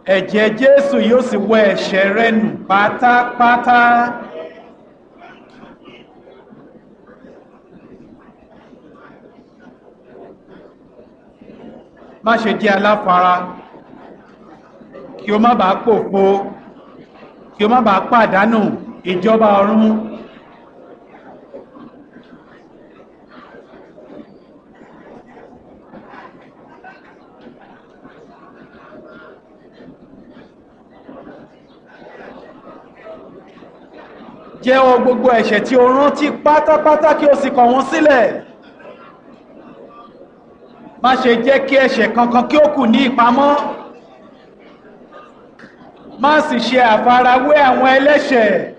ẹ̀jẹ̀ jésù yóò sì wẹ ẹ̀ṣẹ̀ rẹ nù pátápátá má ṣe jẹ́ aláfara kí o má bàa pòfo kí o má bàa pàdánù ìjọba ọ̀run jẹ́wọ́ gbogbo ẹ̀ṣẹ̀ tí o rántí pátápátá kí o sì kọ̀ wọ́n sílẹ̀ má ṣe jẹ́ kí ẹ̀ṣẹ̀ kankan kí ó kù ní ìpamọ́ má sì ṣe àfarawé àwọn ẹlẹ́ṣẹ̀